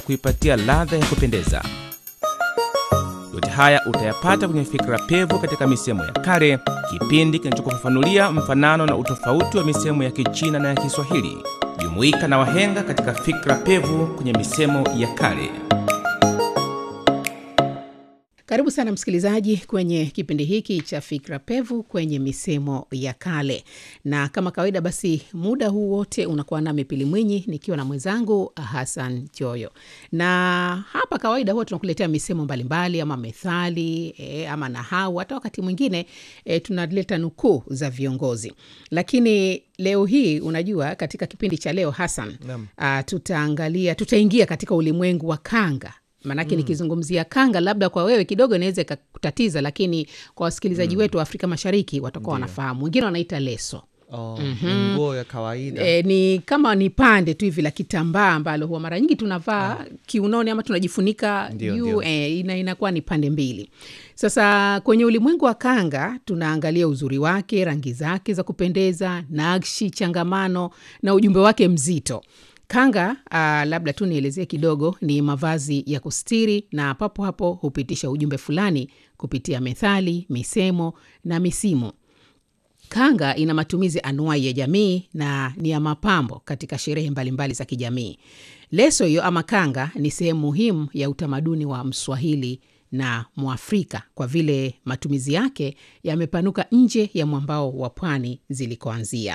kuipatia ladha ya kupendeza. Yote haya utayapata kwenye Fikra Pevu katika misemo ya kale, kipindi kinachokufafanulia mfanano na utofauti wa misemo ya Kichina na ya Kiswahili. Jumuika na wahenga katika Fikra Pevu kwenye misemo ya kale. Karibu sana msikilizaji kwenye kipindi hiki cha Fikra Pevu kwenye misemo ya kale, na kama kawaida, basi muda huu wote unakuwa nami Pili Mwinyi nikiwa na mwenzangu Hassan Joyo, na hapa kawaida huwa tunakuletea misemo mbalimbali ama methali e, ama nahau, hata wakati mwingine e, tunaleta nukuu za viongozi, lakini leo hii unajua, katika kipindi cha leo Hassan, uh, tutaangalia tutaingia katika ulimwengu wa kanga maanake mm. nikizungumzia kanga labda kwa wewe kidogo inaweza ikakutatiza, lakini kwa wasikilizaji mm. wetu wa Afrika Mashariki watakuwa wanafahamu. Wengine wanaita leso. Oh, mm-hmm. nguo ya kawaida E, ni kama ni pande tu hivi la kitambaa ambalo huwa mara nyingi tunavaa kiunoni ama tunajifunika Ndio, juu ndio. e, ina, inakuwa ni pande mbili. Sasa kwenye ulimwengu wa kanga tunaangalia uzuri wake, rangi zake za kupendeza, nakshi changamano na ujumbe wake mzito. Kanga uh, labda tu nielezee kidogo, ni mavazi ya kustiri na papo hapo hupitisha ujumbe fulani kupitia methali, misemo na misimu. Kanga ina matumizi anuai ya jamii na ni ya mapambo katika sherehe mbalimbali za kijamii. Leso hiyo ama kanga ni sehemu muhimu ya utamaduni wa Mswahili na Mwafrika kwa vile matumizi yake yamepanuka nje ya mwambao wa pwani zilikoanzia.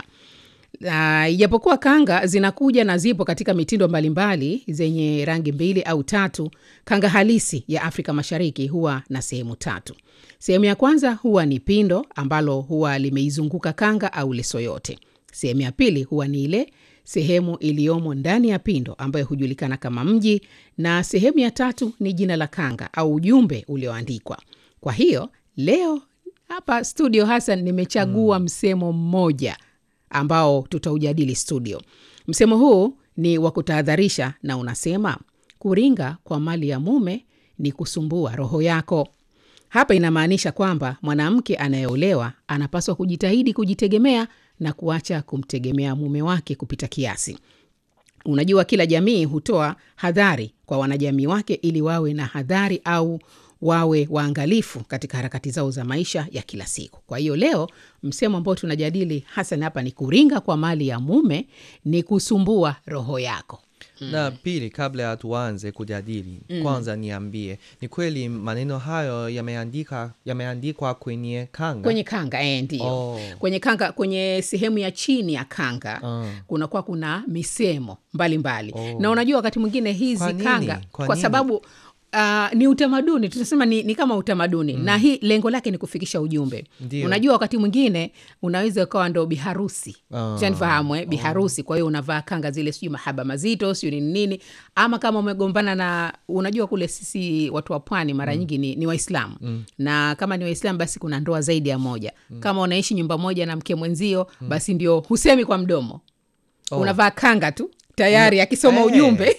Uh, ijapokuwa kanga zinakuja na zipo katika mitindo mbalimbali zenye rangi mbili au tatu, kanga halisi ya Afrika Mashariki huwa na sehemu tatu. Sehemu ya kwanza huwa ni pindo ambalo huwa limeizunguka kanga au leso yote. Sehemu ya pili huwa ni ile sehemu iliyomo ndani ya pindo ambayo hujulikana kama mji, na sehemu ya tatu ni jina la kanga au ujumbe ulioandikwa. Kwa hiyo leo hapa studio Hassan nimechagua msemo mmoja ambao tutaujadili studio. Msemo huu ni wa kutahadharisha na unasema, kuringa kwa mali ya mume ni kusumbua roho yako. Hapa inamaanisha kwamba mwanamke anayeolewa anapaswa kujitahidi kujitegemea na kuacha kumtegemea mume wake kupita kiasi. Unajua, kila jamii hutoa hadhari kwa wanajamii wake ili wawe na hadhari au wawe waangalifu katika harakati zao za maisha ya kila siku. Kwa hiyo leo msemo ambao tunajadili Hasan hapa ni kuringa kwa mali ya mume ni kusumbua roho yako. na pili, kabla ya tuanze kujadili, kwanza niambie, ni kweli maneno hayo yameandika yameandikwa kwenye kanga? Kwenye kanga eh, ndio Oh. kwenye kanga, kwenye sehemu ya chini ya kanga Ah. kunakuwa kuna misemo mbalimbali Oh. na unajua wakati mwingine hizi Kwa nini? kanga Kwa kwa nini? sababu Uh, ni utamaduni tunasema ni, ni kama utamaduni na hii lengo lake ni kufikisha ujumbe Ndio. unajua wakati mwingine unaweza ukawa ndo biharusi Ah. shanifahamu eh? biharusi kwa hiyo unavaa kanga zile sijui mahaba mazito sijui nini nini ama kama umegombana na unajua kule sisi watu wa pwani mara nyingi ni, ni waislamu na kama ni waislamu basi kuna ndoa zaidi ya moja kama unaishi nyumba moja na mke mwenzio basi ndio husemi kwa mdomo Oh. unavaa kanga tu tayari akisoma Eh. ujumbe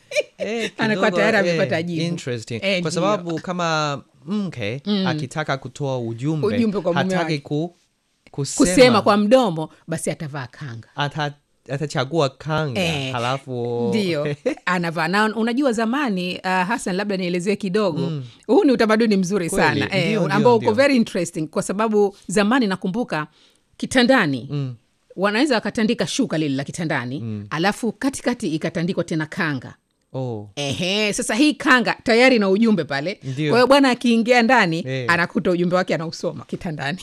Eh, Anakuwa kidogo, tayari eh, amepata jibu. interesting. Eh, kwa ndio. sababu kama mke akitaka kutoa ujumbe, Ujumbe kwa mume hataki wake. ku, kusema, kusema kwa mdomo basi atavaa kanga ata, atachagua kanga Eh, halafu ndio anavaa na unajua zamani uh, hasan labda nielezee kidogo huu ni utamaduni mzuri Kweli, sana ndio, eh, ndio, ambao uko ndio. very interesting kwa sababu zamani nakumbuka kitandani Mm. wanaweza wakatandika shuka lile la kitandani alafu katikati ikatandikwa tena kanga oh. Ehe, sasa hii kanga tayari na ujumbe pale. Ndio. Kwa hiyo bwana akiingia ndani Eh. anakuta ujumbe wake anausoma kitandani.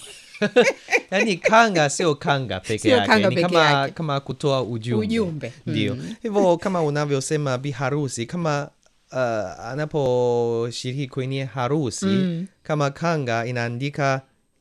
yaani kanga sio kanga peke Sio yake kanga ni peke kama, yake. kama kutoa ujumbe, Ujumbe. ndio hivyo kama unavyosema biharusi kama uh, anaposhiriki kwenye harusi kama kanga inaandika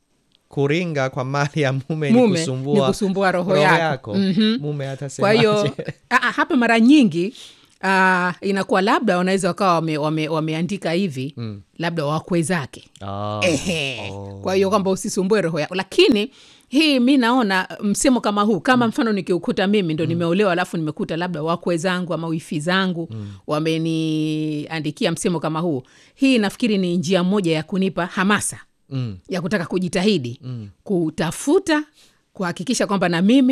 kuringa kwa mali ya mume, ni Mume, kusumbua, ni kusumbua roho yako. Mhm. mume Kwa atasemaje? hiyo a- a, hapa mara nyingi uh, inakuwa labda wanaweza wakawa wame, wame, wameandika hivi mm. labda wakwe zake Ah, Ehe. oh. Kwa hiyo kwamba usisumbue roho yako, lakini hii mi naona msemo kama huu kama mfano nikiukuta mimi ndo nimeolewa alafu nimekuta labda wakwe zangu ama wifi zangu wameniandikia msemo kama huu, hii nafikiri ni njia moja ya kunipa hamasa Mm. ya kutaka kujitahidi kutafuta kuhakikisha kwamba na mimi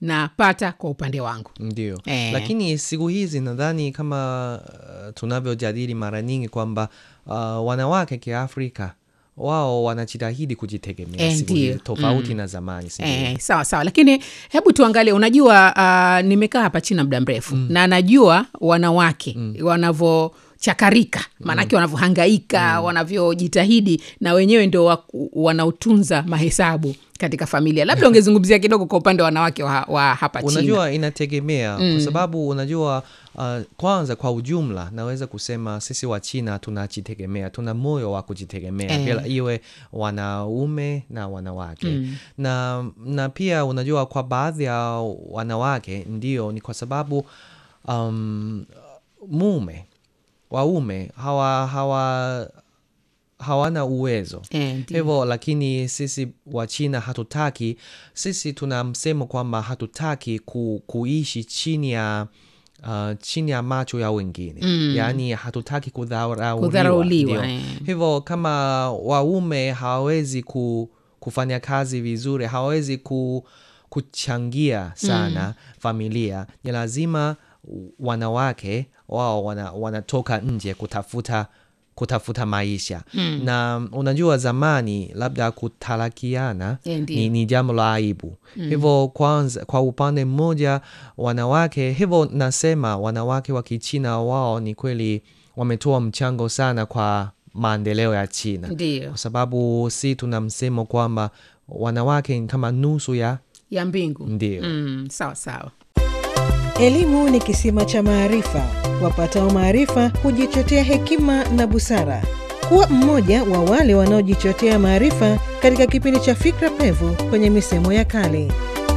napata kwa upande wangu ndio Eh. lakini siku hizi nadhani kama uh, tunavyojadili mara nyingi kwamba uh, wanawake kiafrika wao wanajitahidi kujitegemea Eh, siku ndio. hizi tofauti na zamani si ndio? Eh, sawa sawa, lakini hebu tuangalie. Unajua, uh, nimekaa hapa China muda mrefu na najua wanawake wanavyochakarika, maanake wanavyohangaika, wanavyojitahidi, na wenyewe ndio wa, wanaotunza mahesabu katika familia. Labda ungezungumzia kidogo kwa upande wa wanawake wa, wa hapa China. unajua inategemea kwa sababu unajua uh, kwanza kwa ujumla naweza kusema sisi wa china tunajitegemea tuna moyo wa kujitegemea Eh. bila iwe wanaume na wanawake na, na pia unajua kwa baadhi ya wanawake ndio ni kwa sababu um, mume waume hawa hawa hawana uwezo Eh, ndio. hivyo lakini sisi wa china hatutaki sisi tuna msemo kwamba hatutaki ku, kuishi chini ya uh, chini ya macho ya wengine mm. yaani hatutaki kudharauliwa Kudharauliwa, ndio. eh. hivyo kama waume hawawezi ku, kufanya kazi vizuri hawawezi ku, kuchangia sana familia ni lazima wanawake wao wana, wanatoka nje kutafuta kutafuta maisha mm. na unajua zamani labda kutalakiana Eh, ndio. ni, ni jambo la aibu mm. hivyo kwanza kwa upande mmoja wanawake hivyo nasema wanawake wa kichina wao ni kweli wametoa mchango sana kwa maendeleo ya china Ndio. kwa sababu si tuna msemo kwamba wanawake ni kama nusu ya ya mbingu ndio mm, sawa sawa Elimu ni kisima cha maarifa. Wapatao maarifa hujichotea hekima na busara. Kuwa mmoja wa wale wanaojichotea maarifa katika kipindi cha Fikra Pevu kwenye misemo ya kale.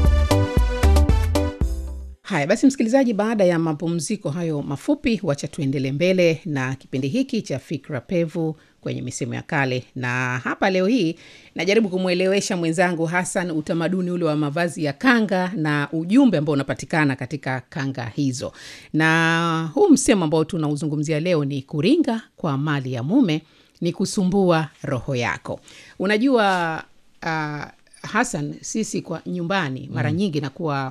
Haya basi, msikilizaji, baada ya mapumziko hayo mafupi, wacha tuendele mbele na kipindi hiki cha fikra pevu kwenye misemo ya kale. Na hapa leo hii najaribu kumwelewesha mwenzangu Hassan utamaduni ule wa mavazi ya kanga na ujumbe ambao unapatikana katika kanga hizo. Na huu msemo ambao tunauzungumzia leo ni kuringa kwa mali ya mume ni kusumbua roho yako. Unajua uh, Hassan, sisi kwa nyumbani mara nyingi nakuwa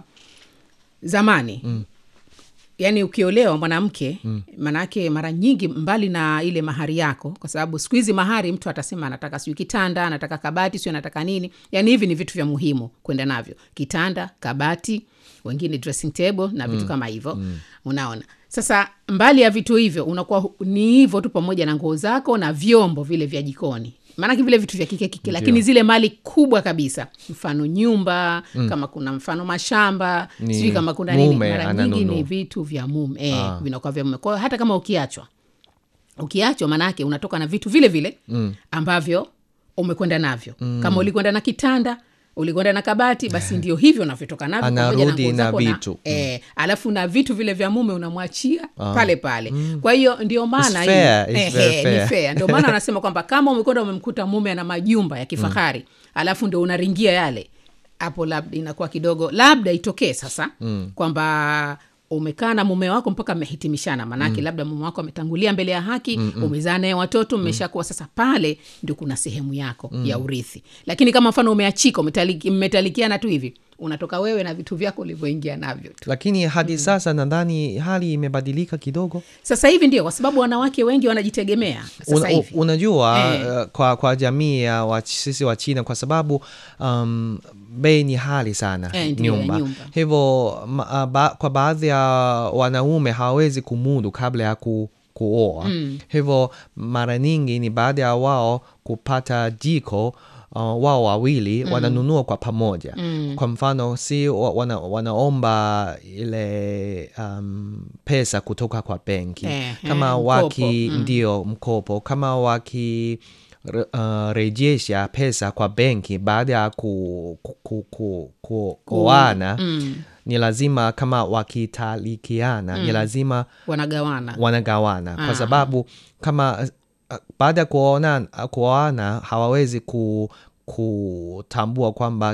zamani mm. yaani ukiolewa mwanamke mm. maanaake mara nyingi mbali na ile mahari yako kwa sababu siku hizi mahari mtu atasema anataka siu kitanda anataka kabati siu anataka nini yaani hivi ni vitu vya muhimu kwenda navyo kitanda kabati wengine dressing table na vitu kama hivyo mm. unaona sasa mbali ya vitu hivyo unakuwa hu- ni hivyo tu pamoja na nguo zako na vyombo vile vya jikoni maanake vile vitu vya kike kike lakini zile mali kubwa kabisa mfano nyumba mm. kama kuna mfano mashamba Ni sijui kama kuna nini mume mara nyingi ananunua. ni vitu vya mume eh, vinakuwa vya mume kwa hiyo hata kama ukiachwa ukiachwa maanaake unatoka na vitu vile vile mm. ambavyo umekwenda navyo mm. kama ulikwenda na kitanda ulikwenda na kabati basi ndio hivyo unavyotoka navyo pamoja Anarudi nguo na zako vitu. eh, alafu na vitu vile vya mume unamwachia pale pale kwa hiyo ndio maana It's fair, hii- it's very ni fair. fair ndio maana wanasema kwamba kama umekwenda umemkuta mume ana majumba ya kifahari alafu ndio unaringia yale hapo labda inakuwa kidogo labda itokee sasa mm. kwamba umekaa na mume wako mpaka mmehitimishana maanake mm. labda mume wako ametangulia mbele ya haki mm umezaa naye watoto mmeshakuwa sasa pale ndio kuna sehemu yako mm. ya urithi lakini kama mfano umeachika umetaliki- mmetalikiana tu hivi unatoka wewe na vitu vyako ulivyoingia navyo tu lakini hadi sasa nadhani hali imebadilika kidogo sasa hivi ndio kwa sababu wanawake wengi wanajitegemea sasa Una, hivi unajua Eh. uh, kwa, kwa jamii ya wa, sisi wa China kwa sababu um, bei ni hali sana Eh, ndio, ya nyumba, nyumba. hivyo ma, uh, ba, kwa baadhi ya wanaume hawawezi kumudu kabla ya ku, kuoa mm. hivyo mara nyingi ni baada ya wao kupata jiko Uh, wao wawili mm. wananunua kwa pamoja mm. kwa mfano si wa- wana, wanaomba ile um, pesa kutoka kwa benki Eh, kama eh, mkopo. waki Mm. ndio mkopo kama waki re- uh, rejesha pesa kwa benki baada ya ku, ku, ku, ku, ku, kuoana mm. ni lazima kama wakitalikiana ni lazima wanagawana wanagawana Ah. kwa sababu kama uh, baada ya kuoana kuoana hawawezi ku, kutambua kwamba